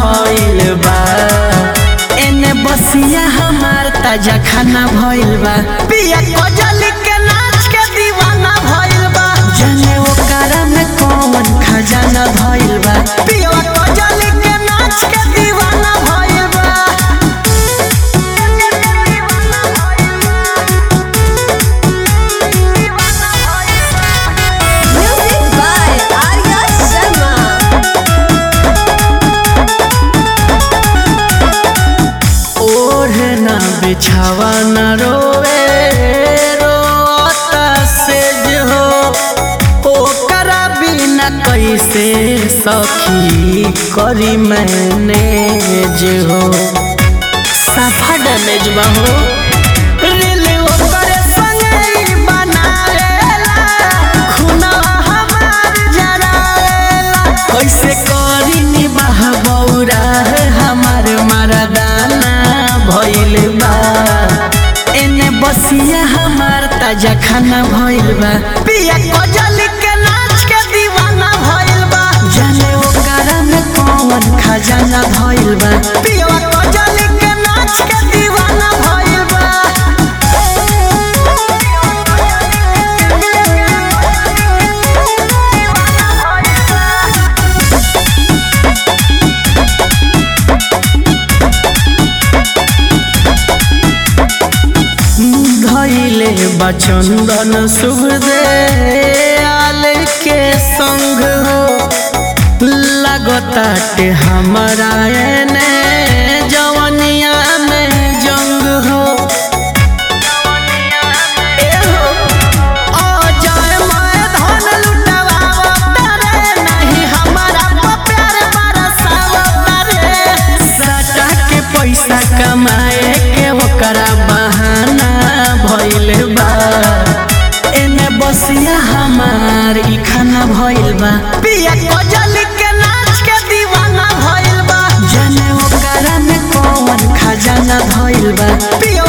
भइल बा एने बसिया हमार ताजा खाना भइल बा पिया कजली के नाच के दीवाना भइल बा जाने ओकरा में कौन खजाना भइल बा पिया कजली के नाच के दीवाना भइल बा Music by Arya Sharma. ओढ़े ना बिछावा न रोवे रोता से हो ओकरा बिना कैसे सखी करी मैनेज हो साफा डैमेज बा हो रील ओकरे संगे ही बनावेला, खुनवा हमार जरावेला। कैसे करी निबाह बौरा हमार मरदाना भइल बा एने बसिया हमार ताजा खाना भइल बा पिया कजली के नाच के दीवाना भइल बा जाने ओकरा में कौन खजाना भइल बा पिया कजली के नाच के दीवाना भइल बा धैले बचंदन शुभ दे आल के संग हो लगताटे हमारा एने जवनिया में जंग हो ए हो, ओ जाए माए धन लुटवावता रे, नहीं हमारा पर प्यार बरसावता रे। सटा के पैसा कमाए के ओकरा बहाना भइल बा एने बसिया हमार ई खाना भइल बा पिया कजली के नाच के दीवाना भइल बा जाने ओकरा में कौन खजाना भइल बा पिया